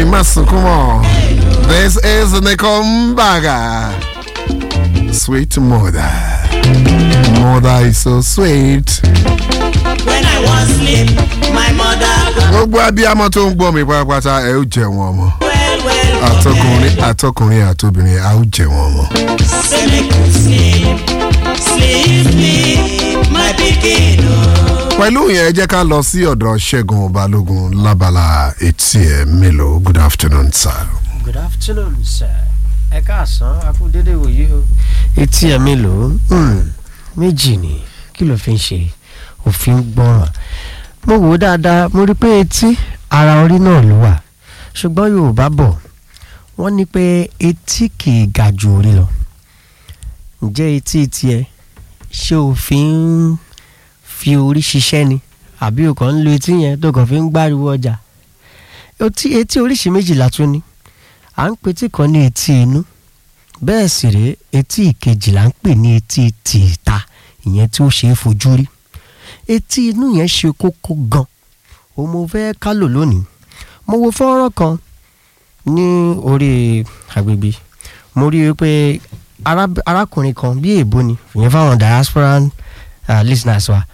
má sunkún mọ́. This is Nikombaga. Sweet mother. Mother is so sweet. When I was sleep, my mother go Gbogbo abiyamọ tó ń gbọ́ mi pátápátá ẹ ó jẹ wọn ọmọ. well well. Àtọkùnrin àtọkùnrin àtobìnrin a ó jẹ wọn ọmọ. Say make you sleep, sleep, sleep, my pikin. Oh. Pẹ̀lú yẹn ẹ jẹ́ ká lọ sí ọ̀dọ̀ Ṣẹ́gun Balógun lábala etí ẹ̀ mélòó. Good afternoon sir. good afternoon sir ẹ káàsán akú dédé wòye o. etí ẹ mélòó Hmm, méjì ni kí ló fi ń ṣe òfin gbọ́ràn mo wò ó dáadáa mo rí i pé etí ara orí náà ló wà ṣùgbọ́n yorùbá bọ̀ wọ́n ní pé etí kì í ga ju orí lọ ǹjẹ́ etí tiẹ̀ ṣé o fi ń fi orí ṣiṣẹ́ ni àbí o kàn ń lo etí yẹn tó kàn fi ń gbáriwo ọjà etí etí oríṣi méjìlá tún ní à ń pe etí kan ní etí inú bẹ́ẹ̀ sì rèé etí ìkejì là ń pè ní etí tìta ìyẹn tí ó ṣe é fojú rí etí inú yẹn ṣe kókó gan o mo fẹ́ kálò lónìí mo wo fọ́nrán kan ní orí agbègbè mo rí i pé ará- arákùnrin kan bí èèbó ni ìyẹn fáwọn diaspora uh, listeners wa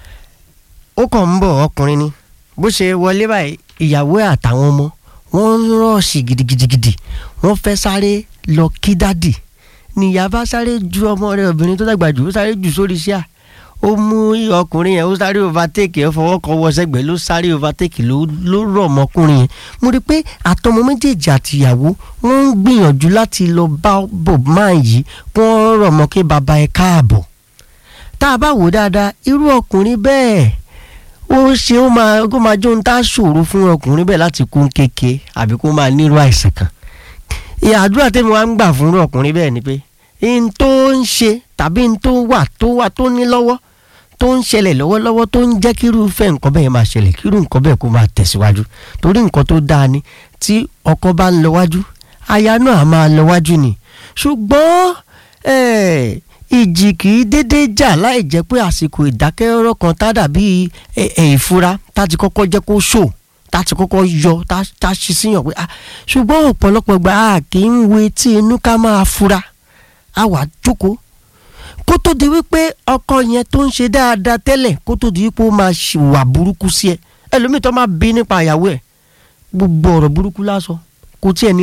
ó kàn ń bọ̀ ọkùnrin ni bó ṣe wọlé báyìí ìyàwó ẹ̀ àtàwọn ọmọ wọ́n ń rọ̀ọ̀ṣì gidigidigidi wọ́n fẹ́ sáré lọ kí dádì níyà bá sáré ju ọmọ rẹ̀ obìnrin tó dàgbà jù ó sáré jù sórí iṣẹ́ à ó mú ọkùnrin yẹn ó sáré overtake ẹ fọwọ́ kan wọ sẹ́gbẹ̀ẹ́ ló sáré overtake ló ló rọ̀ ọmọkùnrin yẹn mo rí i pé àtọmọ méjèèjì àtìyàwó wọ́n ń gbìyànjú láti lọ bá bob man yìí kí wọ́n rọ̀ mọ́ kí baba ẹ káàbọ̀ tá a bá wò dáadáa irú ọkùnrin bẹ́ẹ̀ ó ṣe ó máa kó máa jó ń tá ṣòro fún ọkùnrin bẹ́ẹ̀ láti kún kéke àbí kó máa nírú àìsàn kan ìyá àdúrà tẹ́mi wá ń gbà fún ọkùnrin bẹ́ẹ̀ ni pé n tó ń ṣe tàbí n tó wà tó wà tó ní lọ́wọ́ tó ń ṣẹlẹ̀ lọ́wọ́lọ́wọ́ tó ń jẹ́ kírúfẹ́ nǹkan bẹ́ẹ̀ máa ṣẹlẹ̀ kírú nǹkan bẹ́ẹ̀ kó máa tẹ̀síwájú torí nǹkan tó dáa ni tí ọkọ bá ń lọ wájú aya náà á máa lọ wájú ni ṣùgbọ́n eh, ìjì kì í dédé jà láì jẹ́ pé àsìkò ìdákẹ́rọ́rọ́ kan tá dàbí ẹ̀ ẹ̀ ìfura tá ti kọ́kọ́ jẹ́ kó ṣò tá ti kọ́kọ́ yọ tá tá ṣe síyàn pé ah ṣùgbọ́n ọ̀pọ̀lọpọ̀ gbà á kì í wo etí inú ká máa fura á wà jókòó kó tó di wípé ọkọ yẹn tó ń ṣe dáadáa tẹ́lẹ̀ kó tó di wípé ó máa ṣìwà burúkú sí ẹ ẹlòmíì tó máa bí nípa ìyàwó ẹ gbogbo ọ̀rọ̀ burúkú lásán kò tiẹ̀ ní